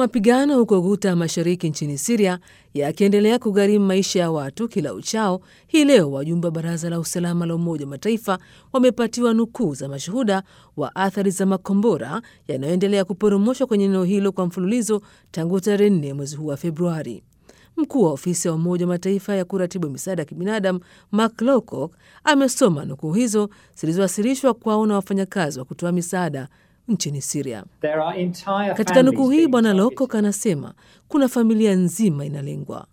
Mapigano huko Guta mashariki nchini Siria yakiendelea kugharimu maisha ya watu kila uchao, hii leo wajumbe wa Baraza la Usalama la Umoja wa Mataifa wamepatiwa nukuu za mashuhuda wa athari za makombora yanayoendelea kuporomoshwa kwenye eneo hilo kwa mfululizo tangu tarehe nne mwezi huu wa Februari. Mkuu wa ofisi ya Umoja wa Mataifa ya kuratibu misaada ya kibinadamu Mark Lowcock amesoma nukuu hizo zilizowasilishwa kwao na wafanyakazi wa kutoa misaada nchini Siria. Katika nukuu hii, Bwana Lowcock anasema kuna familia nzima inalengwa,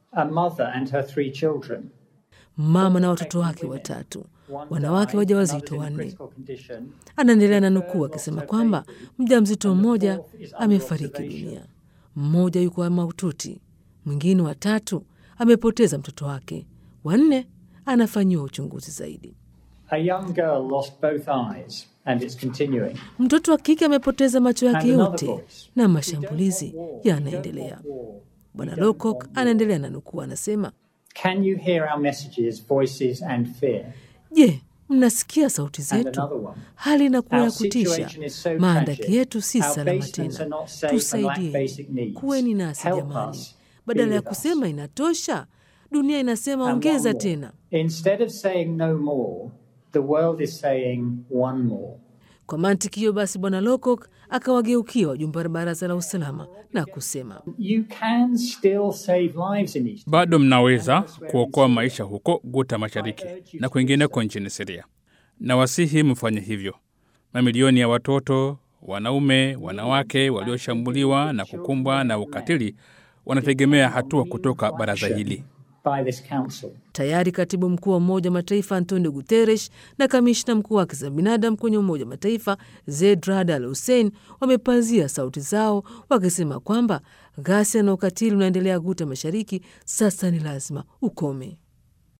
mama na watoto wake watatu, wanawake wajawazito wanne. Anaendelea na nukuu akisema kwamba mjamzito mmoja amefariki dunia, mmoja yuko mahututi, mwingine watatu amepoteza mtoto wake, wanne anafanyiwa uchunguzi zaidi. A young girl lost both eyes and it's continuing. Mtoto wa kike amepoteza macho yake And another yote voice. na mashambulizi yanaendelea. Bwana Lowcock anaendelea na nukuu, anasema Can you hear our messages, voices and fear? je, mnasikia sauti And zetu? another one. Hali inakuwa ya Our kutisha, situation is so maandaki tragic. yetu si Our salama basements are tena, not safe and lack tusaidie, basic needs. kuweni nasi Help jamani. us. Badala Be ya with us. kusema inatosha, dunia inasema And ongeza one more. tena. Instead of saying no more, the world is saying one more. Kwa mantiki hiyo basi, Bwana Lowcock akawageukia wajumbe wa Baraza la Usalama na kusema You can still save lives in East. Bado mnaweza kuokoa maisha huko Guta Mashariki na kwingineko nchini Siria, na wasihi mfanye hivyo. Mamilioni ya watoto, wanaume, wanawake walioshambuliwa na kukumbwa na ukatili wanategemea hatua kutoka baraza hili. by this council. Tayari katibu mkuu wa Umoja wa Mataifa Antonio Guterres na kamishna mkuu wa haki za binadamu kwenye Umoja wa Mataifa Zeid Rad Al Hussein wamepazia sauti zao wakisema kwamba ghasia na ukatili unaendelea Guta Mashariki sasa ni lazima ukome.